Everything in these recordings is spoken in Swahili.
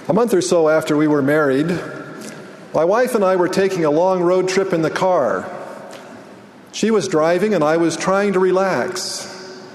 A month or so after we were married, my wife and I were taking a long road trip in the car. She was driving and I was trying to relax.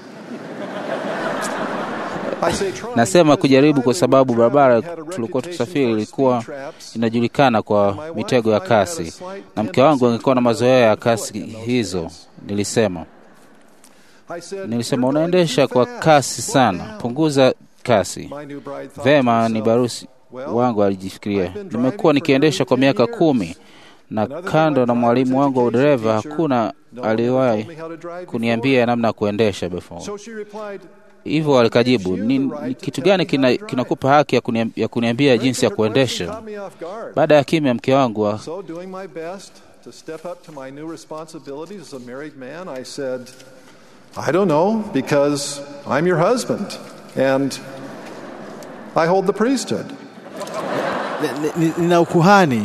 I say trying Nasema because kujaribu the kwa highway sababu we traveled barabara had a tulikuwa reputation tusafiri for ilikuwa speed traps. inajulikana kwa mitego ya kasi, na mke wangu angekuwa na mazoea ya kasi hizo. Nilisema I said, nilisema "You're going unaendesha too kwa fast. kasi Slow sana, down." punguza kasi. My new bride thought Vema, to ni herself, barusi "Well, wangu alijifikiria, I've been driving nimekuwa for nikiendesha kwa nearly miaka 10 kumi years. na Another than kando my na driver's mwalimu wangu wa education udereva teacher, hakuna no one ever aliwahi told me how to drive kuniambia before." namna ya kuendesha before. So she replied, Hivyo alikajibu, ni, ni kitu gani kina, kinakupa haki ya, kuniam, ya kuniambia jinsi ya Her question kuendesha? caught me off guard. Baada ya kimya, mke wangu wa- So, doing my best to step up to my new responsibilities as a married man, I said, I don't know, because I'm your husband and I hold the priesthood. Ni- ni- nina ukuhani.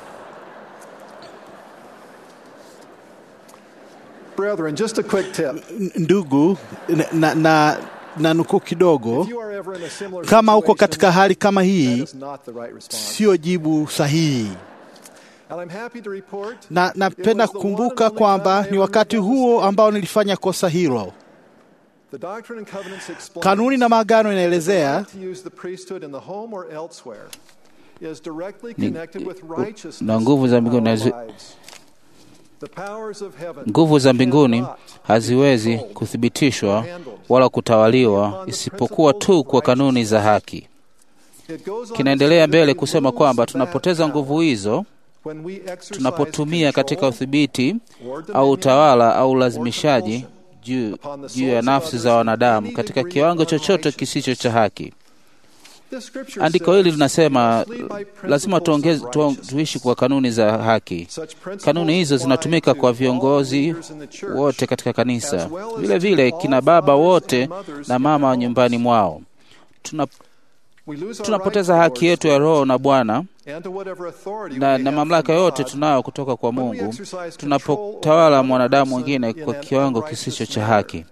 Brethren, just a quick tip. N- Ndugu, na, na, na, na nukuu kidogo, If you are ever in a similar kama uko situation, katika hali kama that hii, is not the right response. sio jibu sahihi. And I'm happy to report Na it napenda was the one and kukumbuka only kwamba time I ni ever wakati made that huo mistake. ambao nilifanya kosa hilo. The Doctrine and Covenants explains Kanuni na maagano the inaelezea right to use the priesthood in the home or elsewhere is directly Ni- connected with righteousness na nguvu za in mbinguni our hazi- lives. The powers of heaven nguvu za mbinguni cannot haziwezi be controlled kuthibitishwa wala kutawaliwa isipokuwa tu kwa kanuni za haki. It goes on to Kinaendelea say that mbele we kusema lose kwamba that tunapoteza nguvu power hizo when we exercise tunapotumia katika control udhibiti or au dominion utawala au or ulazimishaji compulsion juu upon the juu ya souls of nafsi others za in wanadamu any katika degree kiwango of chochote unrighteousness. kisicho cha haki. This scripture Andiko says hili we linasema must lead by lazima principles tuongeze, of tu, righteousness. tuishi kwa kanuni za haki. Such principles Kanuni hizo apply zinatumika to kwa all viongozi leaders in the church, wote katika kanisa, as well as vile to vile all kina baba fathers wote and mothers na in mama their wa nyumbani homes. mwao. Tuna, We lose our tunapoteza right to haki yetu ya Lord's roho na Bwana and to whatever authority we na, may na have mamlaka from yote God tunayo kutoka kwa when we Mungu exercise control over tunapotawala another mwanadamu person mwingine in kwa an kiwango unrighteous kisicho cha manner. haki.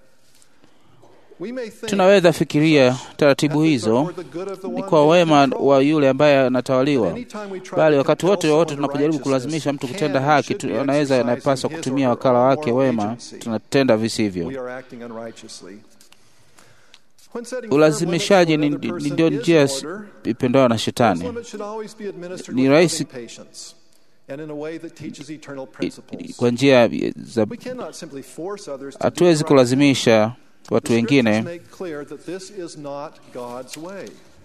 We may think Tunaweza fikiria taratibu ethics are hizo for the good of the ni one kwa being wema controlled. wa yule ambaye anatawaliwa, Anytime we try bali to wakati compel wote wowote someone to tunapojaribu righteousness, kulazimisha mtu can kutenda and haki, should tu- be anaweza exercising anapaswa his or kutumia her wakala own wake moral wema, agency. tunatenda we visivyo. are acting unrighteously. When setting Ulazimishaji firm ni, limits to ni another ndio person njia is in order. ipendao na Those shetani. limits should always be administered Ni with rahisi- loving patience and in a way that teaches eternal principles. Kwa njia za We cannot simply force others to do hatuwezi right. kulazimisha The watu scriptures wengine. make clear that this is not God's way.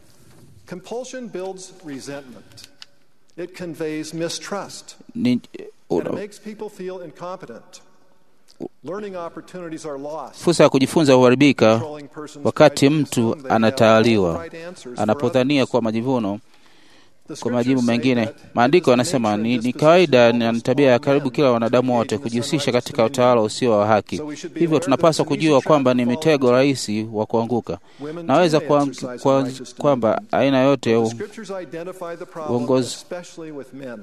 Compulsion builds resentment. It conveys mistrust. Ni, And it una- makes people feel incompetent. Learning opportunities are lost. fursa ya kujifunza huharibika Controlling persons wakati try to mtu assume they have all anatawaliwa, the right answers for anapodhania others. kwa majivuno The kwa majibu scriptures say mengine. that it Maandiko is the yanasema nature ni, and ni disposition kawaida of na ni almost tabia ya all karibu men kila to wanadamu engage wote in this kujihusisha unrighteous katika dominion. utawala usio wa haki. So we should be Hivyo aware that tunapaswa it's an kujua easy kwamba trap ni to fall mitego into. rahisi wa kuanguka. Women Naweza too may kwa, exercise kwa, unrighteous kwamba dominion. aina yote ya The u- scriptures identify the problem, uongozi especially with men.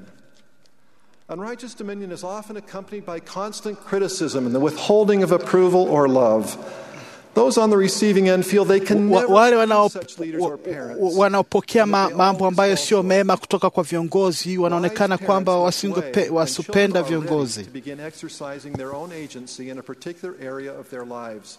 Unrighteous dominion is often accompanied by constant criticism and the withholding of approval or love. Those on the receiving end feel they can Wa- never wale please wanao- such leaders wa- or parents. wa- wanaopokea ma, That they mambo always ambayo fall sio short. mema kutoka kwa viongozi wanaonekana Wise kwamba parents look wasingepe- away when wasupenda children are ready viongozi. to begin exercising their own agency in a particular area of their lives.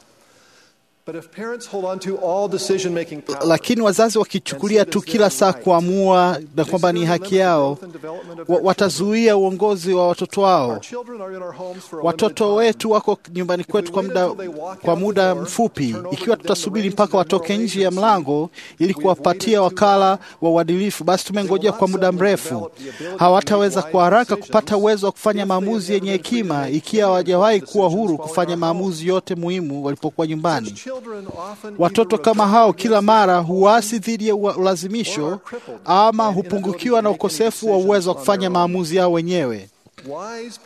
But if parents hold on to all decision-making power, Lakini wazazi wakichukulia tu kila saa kuamua na kwamba ni haki yao, wa- watazuia uongozi wa watoto wao. Our children are in our homes for a Watoto limited time. wetu wako nyumbani kwetu kwa muda, kwa muda mfupi. Ikiwa tutasubiri mpaka watoke nje ya mlango ili kuwapatia wakala wa uadilifu, basi tumengojea kwa muda mrefu. Hawataweza kwa haraka kupata uwezo wa kufanya maamuzi yenye hekima ikiwa hawajawahi kuwa huru kufanya maamuzi yote muhimu walipokuwa nyumbani. Watoto kama hao kila mara huasi dhidi ya ua- ulazimisho ama hupungukiwa na ukosefu wa uwezo wa kufanya maamuzi yao wenyewe.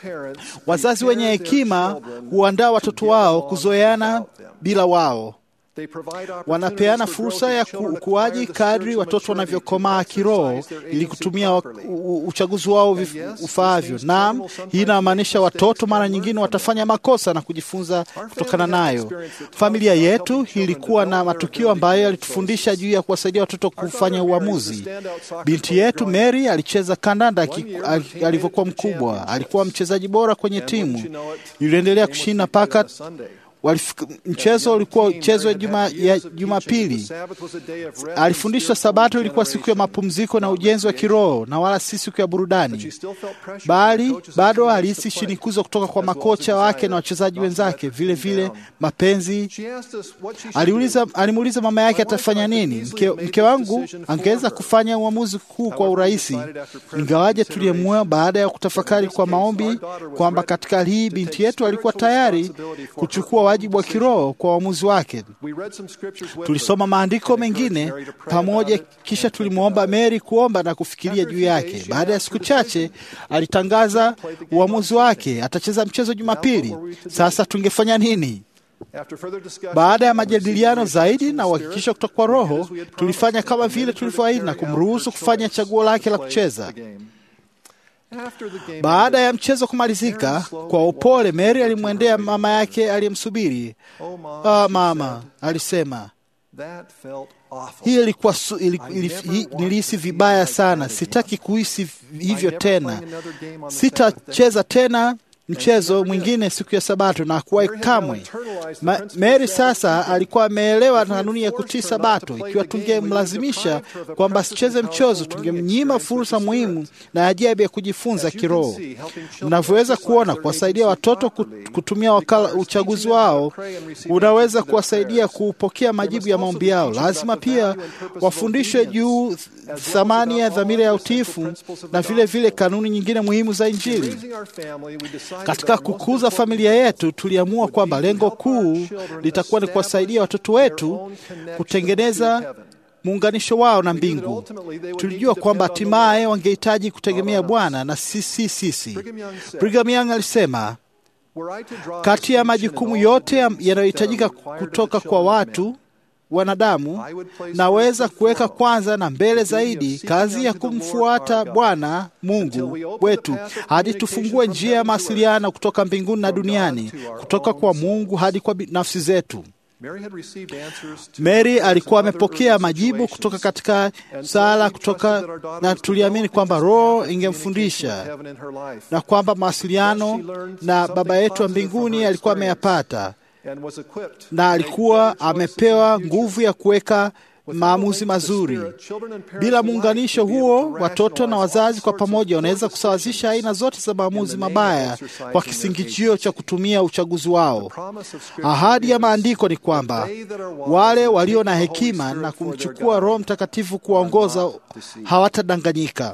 Wazazi wenye hekima huandaa watoto wao kuzoeana bila wao. Wanapeana fursa ya ukuaji kadri watoto wanavyokomaa kiroho ili kutumia uchaguzi wao ufaavyo. Naam, hii inamaanisha watoto mara nyingine watafanya makosa na kujifunza kutokana nayo. Familia yetu ilikuwa na matukio ambayo yalitufundisha juu ya kuwasaidia watoto kufanya uamuzi. Binti yetu Mary alicheza kandanda alivyokuwa mkubwa. Alikuwa mchezaji bora kwenye timu, iliendelea kushinda mpaka mchezo ulikuwa mchezo juma ya Jumapili. Alifundishwa Sabato ilikuwa siku ya mapumziko na ujenzi wa kiroho na wala si siku ya burudani, bali bado alihisi shinikizo kutoka kwa makocha wake na wachezaji wenzake, vile vile mapenzi. Aliuliza, alimuuliza mama yake atafanya nini. Mke, mke wangu angeweza kufanya uamuzi huu kwa urahisi, ingawaje tuliyemua baada ya kutafakari kwa maombi kwamba katika hali hii binti yetu alikuwa tayari kuchukua wajibu wa kiroho kwa uamuzi wake. Tulisoma maandiko mengine pamoja, kisha tulimwomba Mary kuomba na kufikiria juu yake. Baada ya siku chache, alitangaza uamuzi wake, atacheza mchezo Jumapili. Sasa tungefanya nini? Baada ya majadiliano zaidi na uhakikisho kutoka kwa Roho, tulifanya kama vile tulivyoahidi na kumruhusu kufanya chaguo lake la kucheza. Baada ya mchezo kumalizika, kwa upole Mary alimwendea mama yake aliyemsubiri. Ah, mama, alisema hii ilikuwa ili, ili, ili, nilihisi vibaya sana. Sitaki kuhisi hivyo tena. Sitacheza tena mchezo mwingine siku ya Sabato na kuwahi kamwe. Ma, Mary sasa alikuwa ameelewa kanuni ya kutii Sabato. Ikiwa tungemlazimisha kwamba asicheze mchezo, tungemnyima fursa muhimu na ajabu ya kujifunza kiroho. Mnavyoweza kuona, kuwasaidia watoto kutumia wakala uchaguzi wao unaweza kuwasaidia kupokea majibu ya maombi yao. Lazima pia wafundishwe juu thamani ya dhamira ya utiifu na vile vile kanuni nyingine muhimu za Injili. Katika kukuza familia yetu, tuliamua kwamba lengo kuu litakuwa ni kuwasaidia watoto wetu kutengeneza muunganisho wao na mbingu. Tulijua kwamba hatimaye wangehitaji kutegemea Bwana na sisi sisi. Brigham Young alisema, kati ya majukumu yote yanayohitajika kutoka kwa watu wanadamu naweza kuweka kwanza na mbele zaidi kazi ya kumfuata Bwana Mungu wetu hadi tufungue njia ya mawasiliano kutoka mbinguni na duniani, kutoka kwa Mungu hadi kwa nafsi zetu. Mary alikuwa amepokea majibu kutoka katika sala kutoka, na tuliamini kwamba Roho ingemfundisha na kwamba mawasiliano na Baba yetu wa mbinguni alikuwa ameyapata na alikuwa amepewa nguvu ya kuweka maamuzi mazuri. Bila muunganisho huo, watoto na wazazi kwa pamoja wanaweza kusawazisha aina zote za maamuzi mabaya kwa kisingizio cha kutumia uchaguzi wao. Ahadi ya maandiko ni kwamba wale walio na hekima na kumchukua Roho Mtakatifu kuwaongoza hawatadanganyika.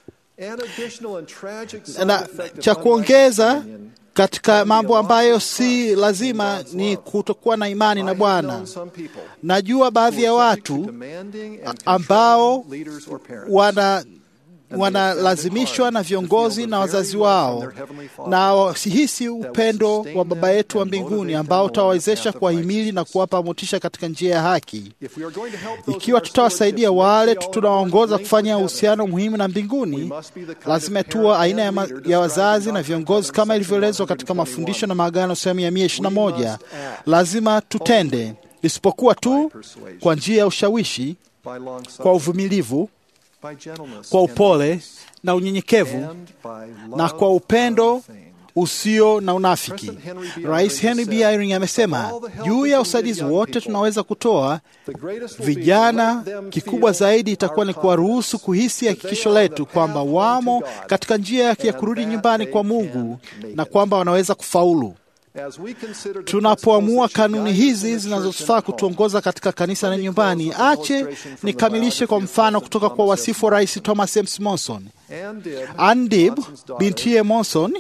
Na cha kuongeza katika mambo ambayo si lazima ni kutokuwa na imani na Bwana. Najua baadhi ya watu ambao wana wanalazimishwa na viongozi na wazazi wao na wasihisi upendo wa Baba yetu wa mbinguni ambao utawawezesha kuwahimili na kuwapa motisha katika njia ya haki. Ikiwa tutawasaidia wale tunawaongoza kufanya uhusiano muhimu na mbinguni, lazima tuwa aina ya, ya wazazi na viongozi kama ilivyoelezwa katika mafundisho na maagano sehemu ya mia ishirini na moja. Lazima tutende, isipokuwa tu kwa njia ya ushawishi, kwa uvumilivu kwa upole na unyenyekevu na kwa upendo usio na unafiki. Rais Henry B. Eyring amesema juu ya usaidizi wote tunaweza kutoa vijana, kikubwa zaidi itakuwa ni kuwaruhusu kuhisi hakikisho letu kwamba wamo katika njia yake ya kurudi nyumbani kwa Mungu na kwamba wanaweza kufaulu. Tunapoamua kanuni hizi zinazofaa kutuongoza katika kanisa na nyumbani, ache nikamilishe kwa mfano kutoka kwa wasifu wa Rais Thomas M. Monson. Ann Dibb bintiye Monson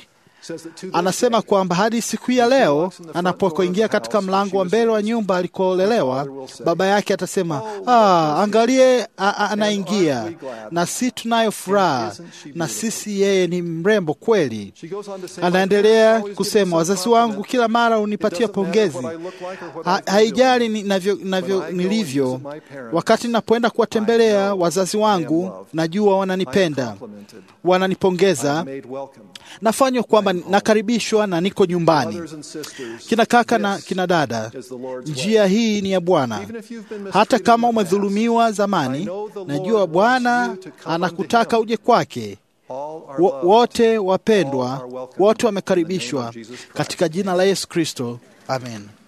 Anasema kwamba hadi siku hii ya leo anapoingia katika mlango wa mbele wa nyumba alikoolelewa, baba yake atasema ah, angalie anaingia, na si tunayo furaha na sisi, yeye ni mrembo kweli. Anaendelea kusema, wazazi wangu kila mara unipatia pongezi, ha, haijali ninavyo, navyo nilivyo. Wakati ninapoenda kuwatembelea wazazi wangu, najua wananipenda, wananipongeza, nafanywa kwamba nakaribishwa na niko nyumbani. Kina kaka na kina dada, njia hii ni ya Bwana. Hata kama umedhulumiwa zamani, najua Bwana anakutaka uje kwake. Wote wapendwa, wote wamekaribishwa katika jina la Yesu Kristo, amen.